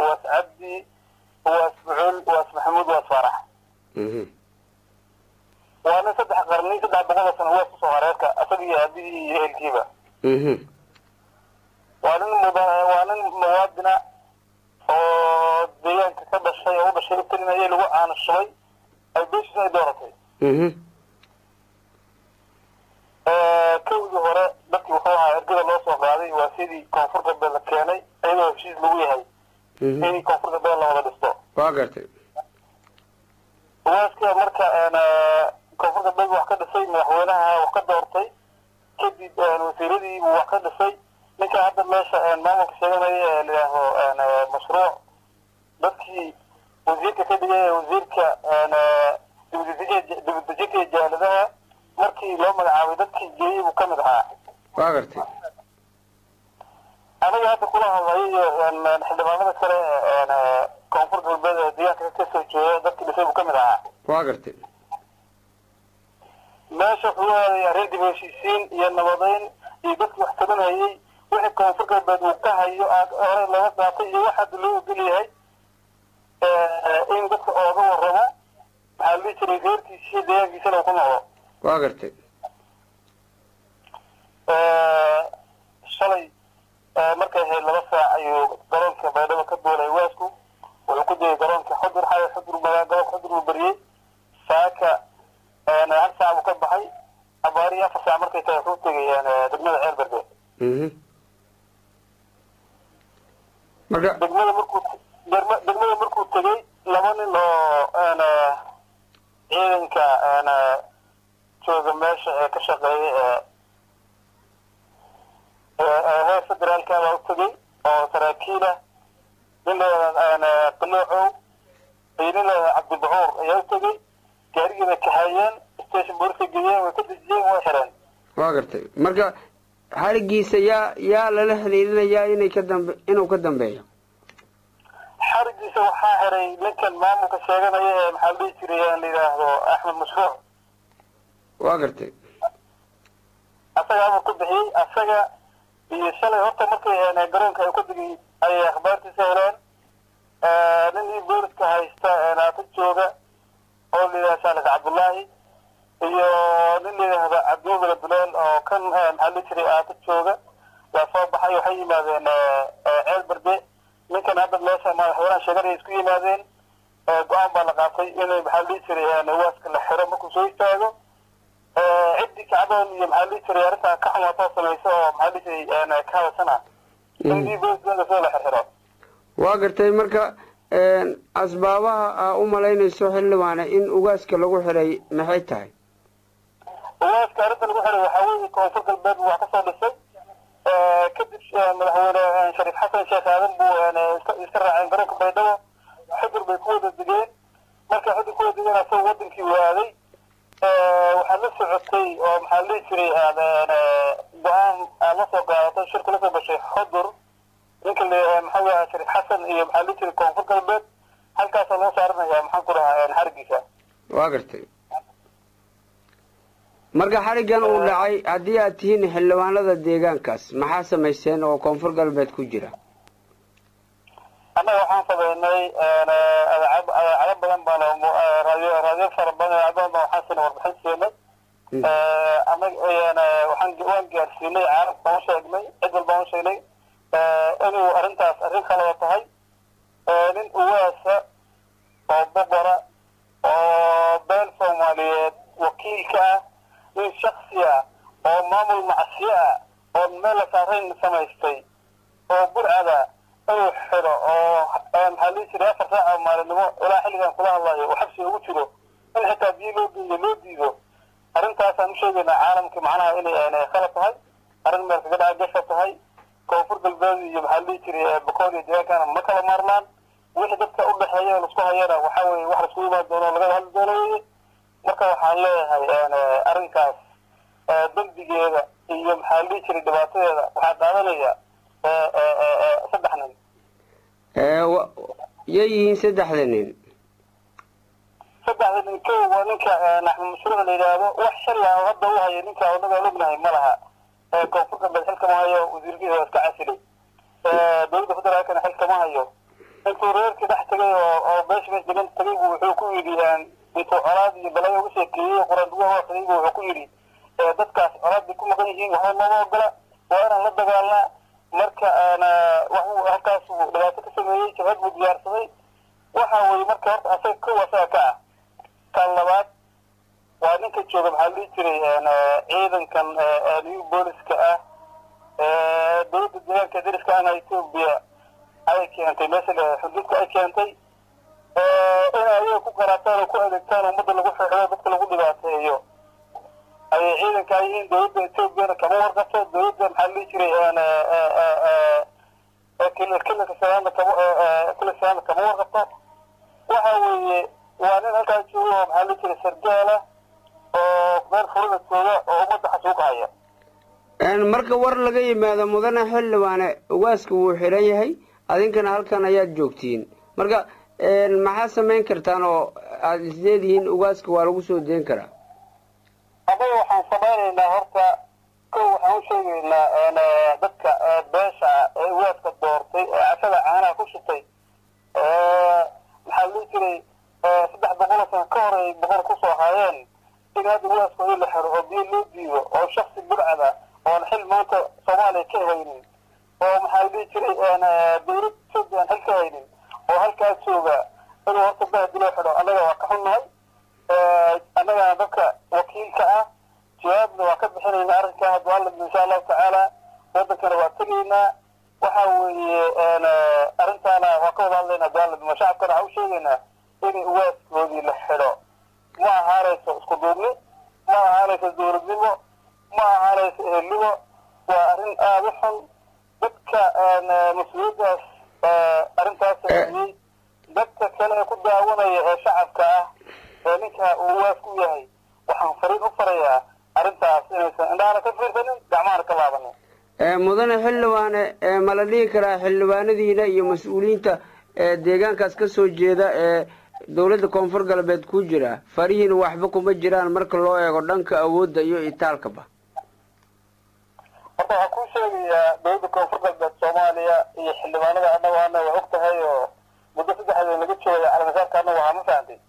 waas cabdi waas bucul waas maxamuud waas faarax mhm waa nin saddex qarni saddex boqol oo sano waas kusoo hareerka isaga iyo aabihii iyo ehelkiiba mhm waa nin muda waa nin muwaadina oo deegaanka ka dhashay oo u dhashay utelinayay lagu aanashubay ay beeshiisa ay dooratay mhm kowdii hore dadkii wuxuu ahaa ergada loo soo qaaday waa sidii koonfur galbeed la keenay iyadoo heshiis lagu yahay mhm in koonfur galbeed la wada dhisto waa gartay waaska marka koonfur galbeed wax ka dhisay madaxweynaha wax ka doortay kadib wasiiradii buu wax ka dhisay ninka hadda meesha maamulka sheeganaya ee layidhaaho mashruuc dadkii wasiirka ka dhigay ee wasiirka dibadejinta jaaladaha markii loo magacaabay dadkii geeyey buu kamid ahaa waa gartay aniga hadda kula hadlayo iyo xildhibaanada kale ee koonfur galbeed ee deegaanka ka soo jeeda dadkii dhisay buu kamid ahaa waa gartay meesha wuxuu aaday arrin dib u heshiisiin iyo nabadeyn iyo dadkii wax tabanayay wixii koonfur galbeed uu ka hayo aad hore laga qaatay iyo wax hadda loo ogol yahay in dadka ooga warramo maxaa la dhihi jiray reerkiisa iyo deegaankiisana uu ku noqdo waa gartay shalay markay ahayd laba saac ayuu garoonka baydhabo ka duulay waasku wuxuu ku dayay garoonka xudur xaya xudur magaa garoonka xudur uu beriyey saaka hal saac buu ka baxay abaariyo afar saac markay tahay wuxuu tegay degmada ceer berde mhm marka degmada markuu degma- degmada markuu tegey laba nin oo ciidanka jooga meesha ee ka shaqeeya ee ee heer federaalka baa u tegey oo saraakiil ah nin leeda qaloocow iyo nin leeda cabdibacuur ayaa u tegey gaarigiibay kaxeeyeen station booliska geeyeen way ka dejiyeen way xireen waa gartay marka xarigiisa yaa yaa lala xiriirinayaa inay ka dambe inuu ka dambeeyo xarigiisa waxaa xiray ninkan maamulka sheeganaya ee maxaa la dhihi jiray aan la yidhaahdo axmed mashruuc waa gartay asaga amar ku bixiyey asaga iyo shalay horta markay garoonka ay ka digay ayay akhbaartiisa heleen nin ii booliska haysta naata jooga oo la yidhaha saalis cabdullaahi iyo nin la yidhaahda cabdiwabila duleel oo kan maxaa la dhihi jiray aata jooga waa soo baxay waxay yimaadeen ceel berde ninkan hadda meesha madaxweynaha sheeganaya isku yimaadeen go-aan baa la qaatay inay maxaa la dhihi jiray waaska la xiro markuu soo istaago ciddii kacdoon iyo maxaa la dhihi jiray arrintaa ka xumaatoo samaysa oo maxaa la dhihi jiray ka hadasana in ii booliska soo la xirxiro waa gartay marka asbaabaha aa u malaynayso xildhibaane in ugaaska lagu xiray maxay tahay ugaaska arrinta lagu xiray waxaa weeye koonfur galbeed buu wax kasoo dhisay kadib madaxweyne shariif xasan sheekh aadan buu iska iska raaceen garoonka baydhabo xudur bay ku wada degeen markay xudur ku wada degeen asagoo wadankii waaday waxaa la socotay oo maxaa la dhihi jiray go-aan aad la soo qaadatay shirka la soo gashay xudur ninka le maxaa weya shariif xasan iyo maxaa la dhihi jiray koonfur galbeed halkaasaa loo saaranaya maxaan ku dhahaa xarigiisa waa gartay marka xarigan uu dhacay haddii aad tihiin xildhibaanada deegaankaas maxaa samayseen oo koonfur galbeed ku jira annaga waxaan sameynay adeecado badan baan raadiyo raadiyo fara badan adeecado badan waxaan siinay warbixin siinay annaga waxaan waan gaarsiinay caalamka baan u sheegnay cid walba aan u sheegnay inuu arrintaas arrin kaloo tahay nin uwaasa oo boqora oo beel soomaaliyeed wakiilka ah nin shaksi ah oo maamul macsiyo ah oo meel la saarayn samaystay oo burcada inuu xiro oo maxaa lihi jiray afar saac oo maalinimo ilaa xilligan kula hadlayo uu xabsiga ugu jiro in xitaa biyo loo geeyo loo diido arrintaasaan u sheegaynaa caalamka macnaha inay khalad tahay arrin meel kaga dhaca gasha tahay koonfur galbeed iyo maxaa lihi jiray bokool iyo deegaankana ma kala maarmaan wixii dadka u dhexeeya oo laisku hayana waxaa weeye wax laisku imaan doono o laga hadli doono weye marka waxaan leeyahay arrinkaas dembigeeda iyo maxaa lihi jiray dhibaatadeeda waxaa qaadanaya saddex nin yay yihiin saddexda nin saddexda nin kow waa ninka axmed mashruuc la yidhaahdo wax xilla oo hadda u haya ninka onagaan ognahay ma laha koonfur galbeed xil kama hayo wasiirkiisa waa iska casilay dowladda federaalkana xil kama hayo intuu reerkii dhex tegay oo oo beesha meesha degan tegay buu wuxuu ku yidhi intuu colaad iyo balaya uga sheekeeyey quraan dugaha hoosayay buu wuxuu ku yidhi dadkaas colaad bay ku maqan yihiin waxba nooma ogola waa inaan la dagaalnaa marka waxuu halkaas uu dhibaato ka sameeyey jabhad buu diyaarsaday waxa weeye marka horta asaga kow asaga ka ah kan labaad waa ninka jooga maxaa dhihi jiray ciidankan new booliska ah dowladda deegaanka dariska ana etoobiya ayay keentay meesha xuduudka ay keentay in ayaga ku qaraataan oo ku adeegtaan ummadda lagu xixdo dadka lagu dhibaateeyo ayay ciidankaa yihiin dowladda etoobiyana kama warqabto dowladda maxaa dhihi jiray kililka sanaadna kama kila sanaadna kama warqabto waxa weeye waa nin halkaa joogo oo maxaa dhihi jiray sargaala oo meel furada jooga oo ummadda xasuuqahaya marka war laga yimaado mudane xildhibaane ugaaska wuu xiran yahay adinkana halkan ayaad joogtiin marka maxaad samayn kartaan oo aada isleedihiin ugaaska waa lagu soo deen karaa adaga waxaan samaynaynaa horta kow waxaan u sheegaynaa dadka beesha ee ugaaska doortay ee cashada caanaha ku shitay maxaa la dhihi jiray saddex boqol oo sano ka hor ay boqor kusoo haayeen in hadda ugaaskooda la xiro oo biyo loo diido oo shaksi burcada oon xil maanta soomaaliya ka haynin oo maxaa la dhihi jiray dowlad etoobiya aan xil ka haynin oo halkaas jooga inuu horta bahdi loo xidho annaga waa ka xunnahay annagana dadka wakiilka ah jawaabna waa ka bixinaynaa arrinkaa haddu alla insha allahu tacaala wadankana waa tegaynaa waxa weeye arrintaana waa ka wada hadlaynaa daaladnimo shacabkana waxaa u sheegaynaa in ugaaskoodii la xidho ma ahaanayso isku duubni ma ahaanayso dowladnimo ma ahaanayso ehelnimo waa arrin aada u xun dadka mas-uuliyaddaas arrintaas sameeyey dadka kale ee ku daawanaya ee shacabka ah ee ninka uu ugaas ku yahay waxaan fariin u farayaa arrintaas inaysan indhahana ka fiirsanin gacmahana ka laabanin mudane xildhibaane ma la dhihi karaa xildhibaanadiina iyo mas-uuliyiinta deegaankaas ka soo jeeda ee dowladda koonfur galbeed ku jira farihiina waxba kuma jiraan marka loo eego dhanka awoodda iyo itaalkaba horta waxaan kuu sheegayaa dowladda koonfur galbeed soomaaliya iyo xildhibaanada annaga ana waa og tahay oo muddo saddexdeed laga joogaya calamisaarka annaga waxaa ma fahantay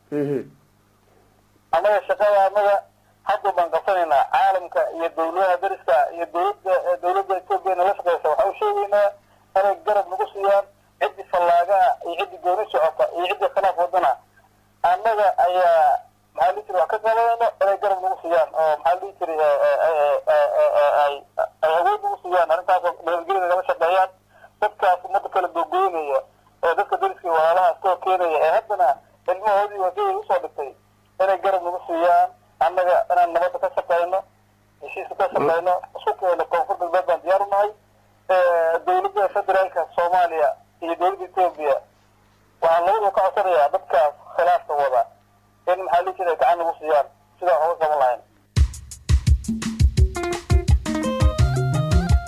annaga shaqada annaga hadda baan qabsanaynaa caalamka iyo dowladaha dariska iyo dowladda dowladda etoobiya nala shaqeysa waxaan u sheegaynaa inay garab nagu siiyaan ciddii fallaagaa iyo ciddii gooni socota iyo ciddii khilaaf wadana annaga ayaa maxaa dhihi jiray wax ka qabanayno inay garab nagu siiyaan oo maxaa dhihi jiray ay awood nagu siiyaan arrintaasoo nabadgelya nagala shaqeeyaan dadkaas ummadda kala gogoynaya ee dadka dariska iyo walaalaha iskoo keenaya ee haddana ilmahoodii waadiyay usoo dhigtay inay garab nagu siiyaan annaga inaan nabadda ka shaqeyno heshiiska ka shaqeyno isku keeno koonfur galbeed baan diyaar u nahay dowladda federaalka soomaaliya iyo dowladda etoobiya waxaan labadaba ka codsanayaa dadkaas khilaafka wada in maxaa lihi jiray gacan nagu siiyaan sidaa uga qaban lahayn